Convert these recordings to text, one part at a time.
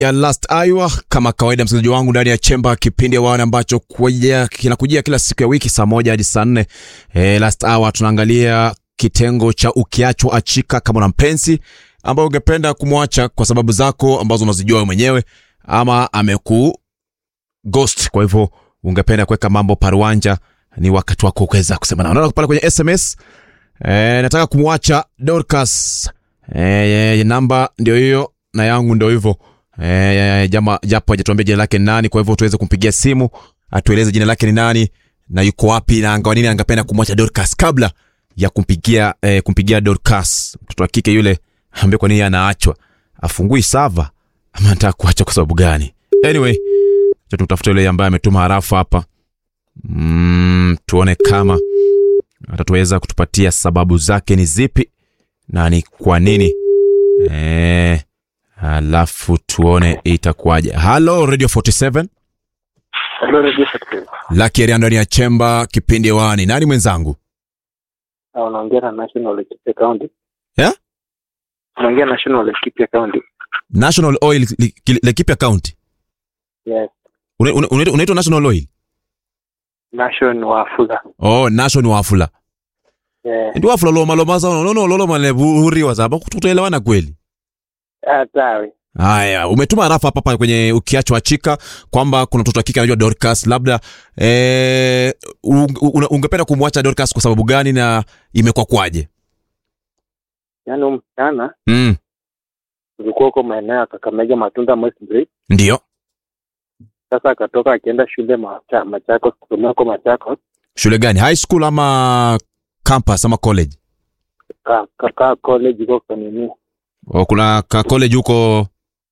ya Last Iowa kama kawaida, msikilizaji wangu ndani ya chemba, kipindi wana ambacho kuja kinakujia kila siku ya wiki saa moja hadi saa nne. E, Last Hour tunaangalia kitengo cha ukiachwa achika, kama una mpenzi ambao ungependa kumwacha kwa sababu zako ambazo unazijua wewe mwenyewe, ama ameku ghost, kwa hivyo ungependa kuweka mambo paruanja, ni wakati wako kuweza kusema nao. Naona pale kwenye SMS e, nataka kumwacha Dorcas. E, namba ndio hiyo na yangu ndio hivyo. E, jama japo hajatuambia jina lake ni nani, kwa hivyo tuweze kumpigia simu atueleze jina lake ni nani na yuko wapi na angawa nini angependa kumwacha Dorcas kabla ya kumpigia eh, kumpigia Dorcas mtoto wa kike yule, ambie kwa nini anaachwa, afungui sava ama anataka kuacha kwa sababu gani? Anyway, acha tumtafute yule ambaye ametuma harafu hapa mm, tuone kama atatuweza kutupatia sababu zake ni zipi na ni kwa nini eh, alafu tuone itakuwaje. Halo Radio 47 Hello, Radio Secretary. Lucky Area ndani ya chemba kipindi hewani. Nani mwenzangu? Ah, unaongea na National Laikipia County. Yeah? Unaongea National Laikipia County. National Oil Li- Li- Laikipia County. Yes. Una- una- Unaitwa unaitwa National Oil? Nation wa Fuga. Oh, National Wafula. Eh, Ndio Wafula lo malo maza no no lo male buri wa sababu tutaelewana kweli. ah, tawi. Haya, umetuma harafu hapa hapa kwenye ukiachwa achika kwamba kuna mtoto wa kike anajua Dorcas, labda eh, un- un- ungependa kumwacha Dorcas kwa sababu gani na imekuwa kwaje? Yaani huyu msichana Mm, ulikuwa huko maeneo ya Kakamega Matunda Moistbridge. ndio. Sasa akatoka akienda shule macha, Machakos kusomea huko Machakos. Shule gani? High school ama campus ama college? Ka, ka, ka college huko kwa nini? O, kuna ka college huko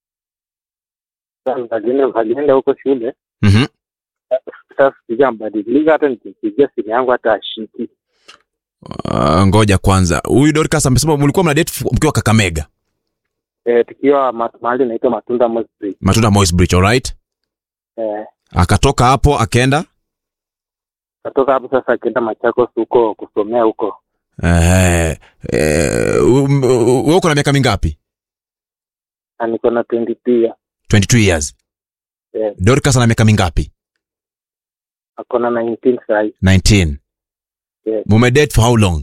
Sasa alienda alienda huko shule. mhm. Sasa sija mbadilika hata nikimpigia simu yangu hata ashiki. Uh, ngoja kwanza, huyu Dorcas amesema mlikuwa mna date mkiwa Kakamega, Eh, tukiwa ma- mahali inaitwa Matunda Moistbridge. Matunda Moist Bridge, alright. Eh, Akatoka hapo akaenda katoka hapo sasa akienda Machakos huko kusomea huko. eh, eh, um, uh, wewe uko na miaka mingapi? Na niko na 22 years. 22 years. Yes. Dorcas ana miaka mingapi? ako na 19 sahi 19. Yes. Mume date for how long?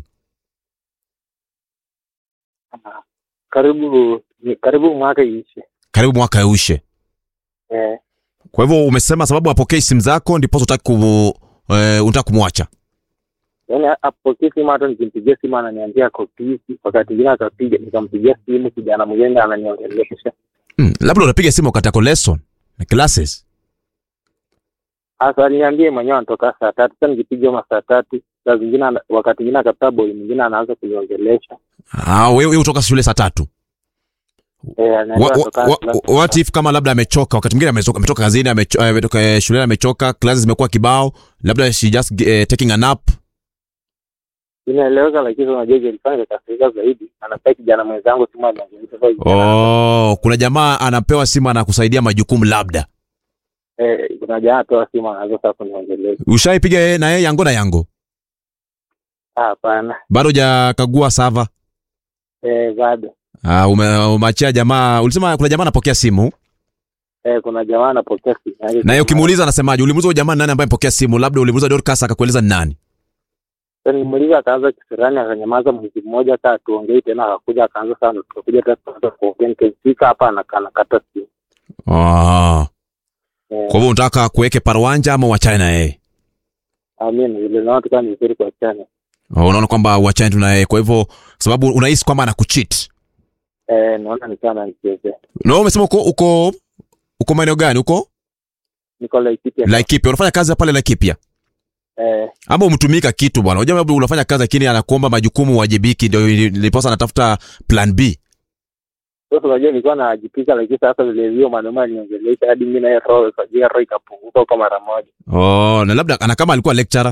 karibu ni karibu mwaka iishe Karibu mwaka ushe. eh, Kwa hivyo umesema sababu apokee simu zako ndipo unataka ku eh, unataka kumwacha. yaani apokee simu hata nikimpigia simu ananiambia ako busy wakati ingine akapiga nikampigia simu kijana mwingine ananiongelesha Hmm, labda unapiga simu wakati ako lesson na classes. hasa aliniambia mwenyewe anatoka saa tatu sasa nikipiga ma saa tatu saa zingine ana- wakati ingine akapata boy mwingine anaanza kuniongelesha Ah, wewe wewe utoka shule saa tatu. eh, anaenda Wa- anatoka wa- class- wa- what if kama labda amechoka wakati mwingine ametoka ametoka kazini amecho- eh, ametoka eh, shuleni amechoka classes zimekuwa kibao labda she just uh, taking a nap inaeleweka lakini unajua ilifanya nikakasirika zaidi anapea kijana mwenzangu simu aniongelesha sasa kijana- oh kuna jamaa anapewa simu anakusaidia majukumu labda eh, kuna jamaa atoa simu anaanza sasa kuniongelesha ushaipiga yeye na yeye yango na yango Ah, hapana bado hujakagua sava eh, bado uh, ume, umeachia jamaa ulisema kuna jamaa anapokea simu eh, kuna jamaa anapokea simu yake na yeye ukimuuliza anasemaje ulimuuliza huyo jamaa ni nani ambaye mpokea simu labda ulimuuliza Dorcas akakueleza ni nani Sasa nilimuuliza akaanza kisirani akanyamaza mwezi mmoja kaa tuongei tena akakuja akaanza sana tukakuja tena tukaanza kuongea nikifika hapa anaka- anakata simu oh. Eh, kwa hivyo unataka kuweke parwanja ama uachane na yeye amin vile naona tukaa ni vizuri kwa chana oh, unaona kwamba uachane tu na yeye kwa hivyo sababu unahisi kwamba anakucheat eh, naona ni kama nicheze na wewe umesema uko uko uko maeneo gani uko niko Laikipia Laikipia unafanya kazi pale Laikipia eh, ama umtumika kitu bwana unajua labda unafanya kazi lakini anakuomba majukumu uwajibiki ndio niliposa anatafuta plan B sasa unajua nilikuwa najipika lakini sasa vile hiyo maneno aliongelesha hadi mimi naye roho ikajia roho ikapunguka kwa mara moja oh na labda ana kama alikuwa lecturer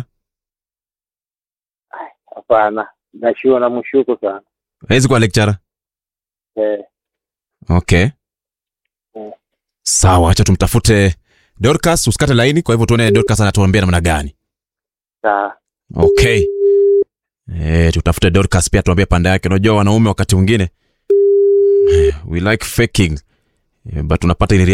hapana nashua na mshuku sana hawezi kuwa lecturer eh, okay Mm. sawa acha tumtafute Dorcas usikate laini kwa hivyo tuone Dorcas anatuambia namna gani saa okay eh tutafute Dorcas pia tuambie pande yake unajua wanaume wakati mwingine eh, we like faking Eh, but unapata ile